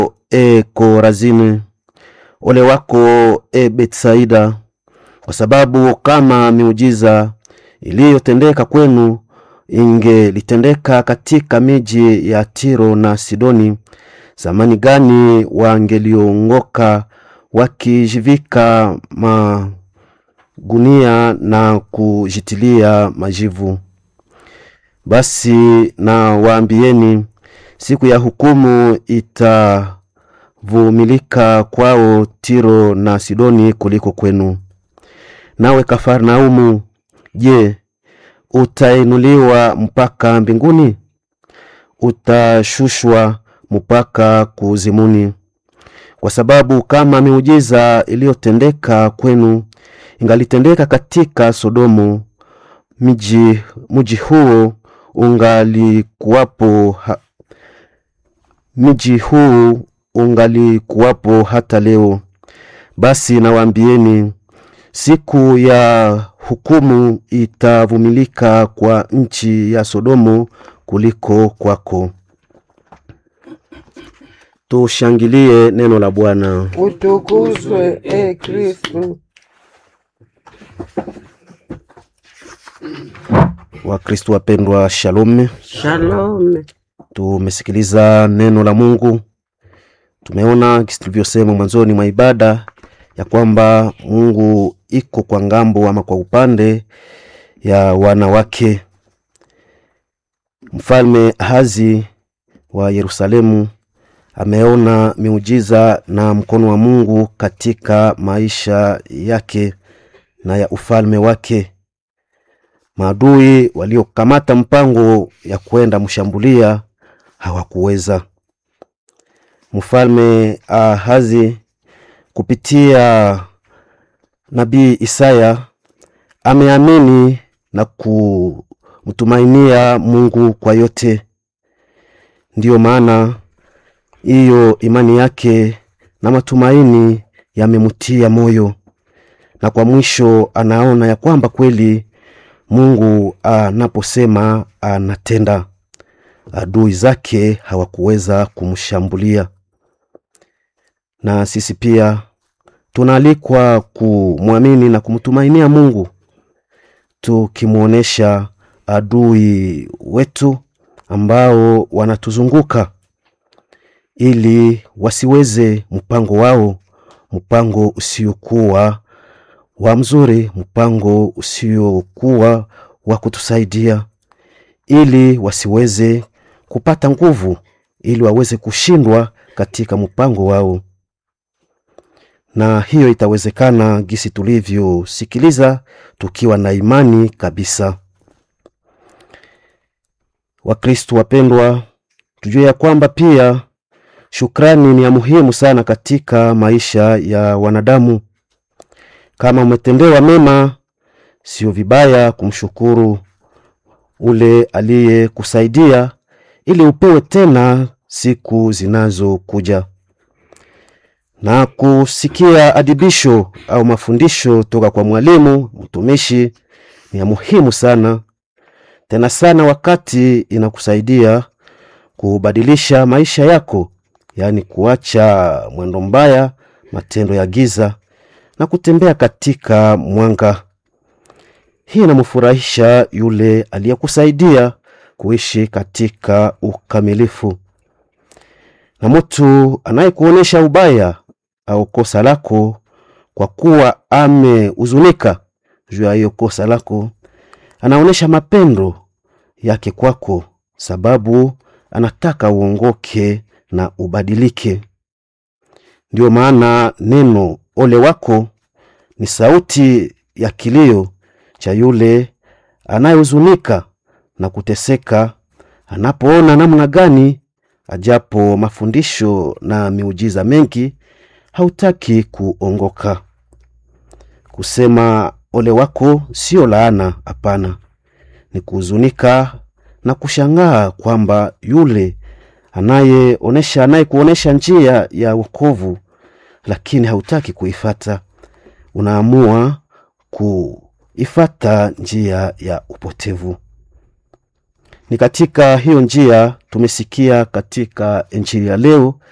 e Korazini, ole wako e Betsaida, kwa sababu kama miujiza iliyotendeka kwenu ingelitendeka katika miji ya Tiro na Sidoni, zamani gani wangeliongoka wakijivika magunia na kujitilia majivu. Basi na waambieni, siku ya hukumu itavumilika kwao Tiro na Sidoni kuliko kwenu. Nawe Kafarnaumu, je, utainuliwa mpaka mbinguni? Utashushwa mpaka kuuzimuni. Kwa sababu kama miujiza iliyotendeka kwenu ingalitendeka katika Sodomu, mji mji huo ungalikuwapo ha, mji huu ungalikuwapo hata leo. Basi nawaambieni, siku ya hukumu itavumilika kwa nchi ya Sodomu kuliko kwako. Tushangilie neno la Bwana. Utukuzwe e Kristo. Wakristo wapendwa, shalom. Shalom. Tumesikiliza neno la Mungu, tumeona kisi tulivyosema mwanzoni mwa ibada ya kwamba Mungu iko kwa ngambo ama kwa upande ya wanawake. Mfalme Ahazi wa Yerusalemu ameona miujiza na mkono wa Mungu katika maisha yake na ya ufalme wake. Maadui waliokamata mpango ya kwenda mshambulia hawakuweza. Mfalme Ahazi kupitia nabii Isaya ameamini na kumtumainia Mungu kwa yote. Ndiyo maana hiyo imani yake na matumaini yamemtia moyo, na kwa mwisho anaona ya kwamba kweli Mungu anaposema anatenda. Adui zake hawakuweza kumshambulia. Na sisi pia tunaalikwa kumwamini na kumtumainia Mungu, tukimwonyesha adui wetu ambao wanatuzunguka ili wasiweze mpango wao, mpango usiokuwa wa mzuri, mpango usiokuwa wa kutusaidia, ili wasiweze kupata nguvu, ili waweze kushindwa katika mpango wao. Na hiyo itawezekana gisi tulivyosikiliza, tukiwa na imani kabisa. Wakristo wapendwa, tujue ya kwamba pia shukrani ni ya muhimu sana katika maisha ya wanadamu. Kama umetendewa mema, sio vibaya kumshukuru ule aliyekusaidia ili upewe tena siku zinazokuja. Na kusikia adibisho au mafundisho toka kwa mwalimu mtumishi ni ya muhimu sana tena sana, wakati inakusaidia kubadilisha maisha yako, yaani kuacha mwendo mbaya, matendo ya giza na kutembea katika mwanga. Hii inamfurahisha yule aliyekusaidia kuishi katika ukamilifu. Na mtu anayekuonyesha ubaya au kosa lako, kwa kuwa amehuzunika juu ya hiyo kosa lako, anaonyesha mapendo yake kwako, sababu anataka uongoke na ubadilike. Ndio maana neno ole wako ni sauti ya kilio cha yule anayehuzunika na kuteseka, anapoona namna gani ajapo mafundisho na miujiza mengi hautaki kuongoka. Kusema ole wako sio laana, hapana, ni kuhuzunika na kushangaa kwamba yule anayeonesha anayekuonesha njia ya wokovu, lakini hautaki kuifata, unaamua kuifata njia ya upotevu. Ni katika hiyo njia tumesikia katika Injili ya leo